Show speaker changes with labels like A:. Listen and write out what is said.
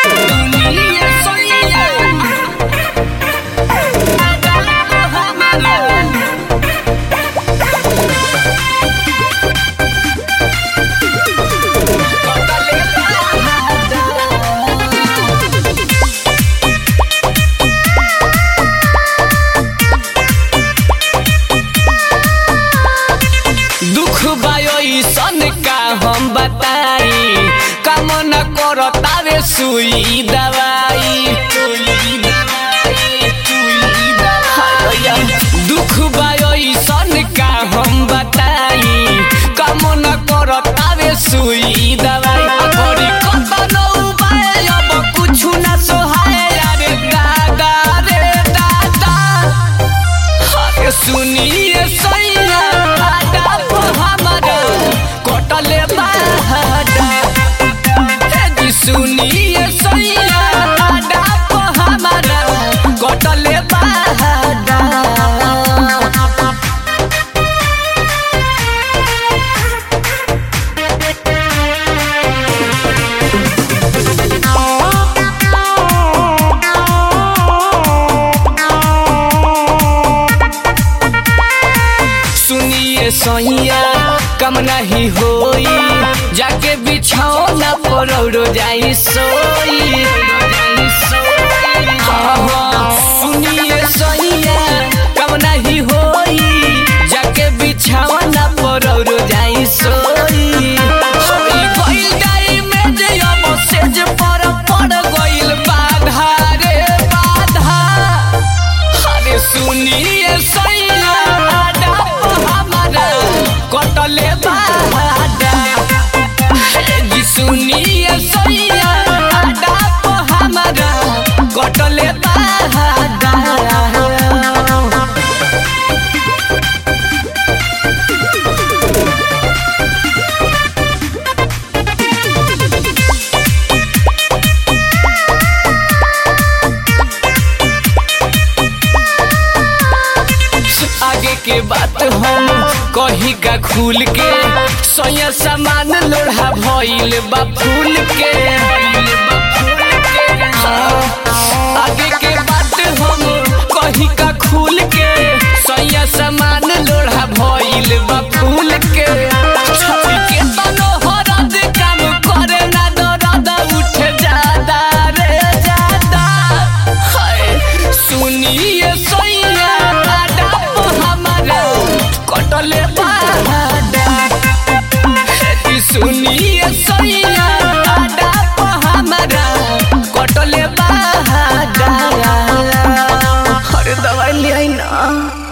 A: दुनिया सोइया हमारा दुख बायो सन का हम बताई काम न करता रे सुई दवाई दुख बायो सन का हम बताई काम न करता रे सुई दवाई अगरी कत न उपाय अब कुछु न सोहाय रे दादा रे दादा अरे सुनिए सैया आडा को हमारा कटले बाहडा हे जी सुनिए सैया आडा को हमारा कटले बाहडा सुनिए सैया कम नहीं होई जाके बिछौना पर औरो जाई सोई हाँ, हाँ, सुनिए सैया कम नहीं होई जाके बिछौना पर औरो जाई सोई होई गइल गाई में जे अब सेज पर पड़ गइल बाधा रे बाधा अरे सुनिए सैया आडा को हमारा कटले बाडा हे जी सुनिए सैया आडा को हमारा कटले बाडा आगे के बात हम कही का खुल के सोया सामान लोढ़ा भइल बा फूल के हाँ, आगे के बात हम कही का खुल के सोया सामान लोढ़ा भइल बा फूल के छवि के तनो हरद काम करे ना दर्द उठे जादा रे जादा हाय सुनिए सैया आडा को हमारा कटले बाडा हे सुनिए सैया आडा को हमारा कटले बाडा अरे दवाई ले आई ना